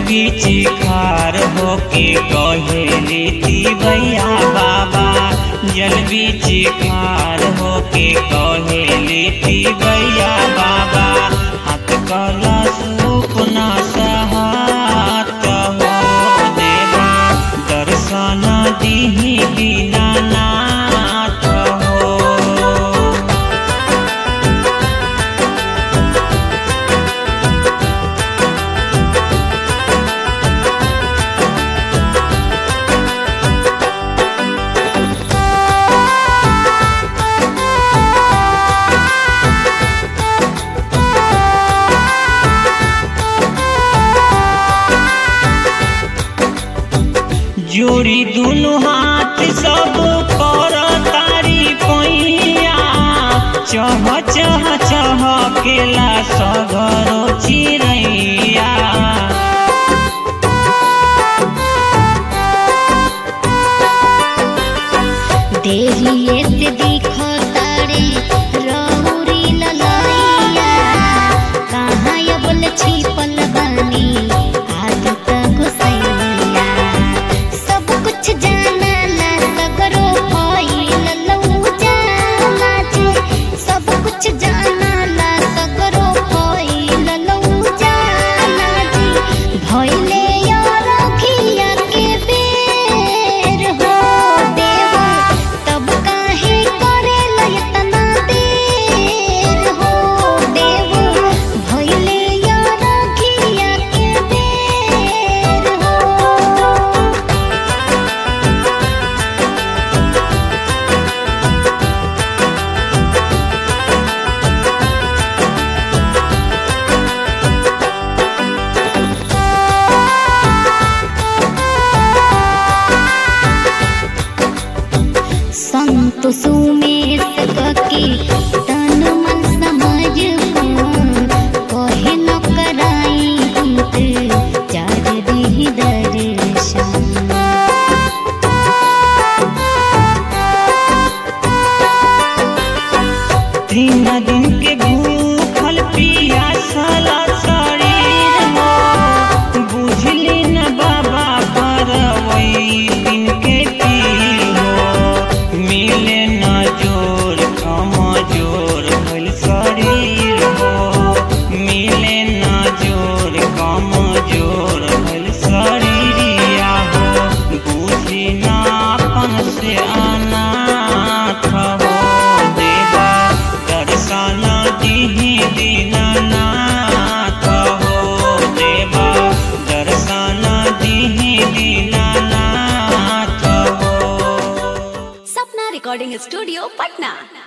बीची खार होके कहेली भैया बाबा जल बीची खार होके कहेली भैया बाबा हाथ कला सुपना सहात हो देवा दर्शन दीही दीनानाथ हो जोड़ी दुनु हाथ सब कर तारी पैया चह चह चह केला सगरो चिड़ैया देहिए से दिखो तारे रहुरी ललैया कहाँ ये बोल छिपल बानी आदत घुसैया सब कुछ जाना ला सगरो भइल लऊ जाना जी सब कुछ जाना ला सगरो भइल लऊ जाना जी भइले यार खिया के बेर हो देवा तब काहे करे लयतना देर हो देवा भइले यार खिया के बेर हो संत सुमेश कके तन मन समझ कहे न कराई हित चार दिही दर्शन तीन दिन के भूखल पियासल शरीर हो बुझली न बाबा करवई दिन के पीर हो मिले न जोर कम जोर भइल शरीर हो मिले न जोर कम जोर भइल शरीरिया हो बुझी ना अपन से अनाथ हो देवा दर्शन दिही दीनानाथ हो देवा दर्शन दिही दीनानाथ हो सपना रिकॉर्डिंग स्टूडियो पटना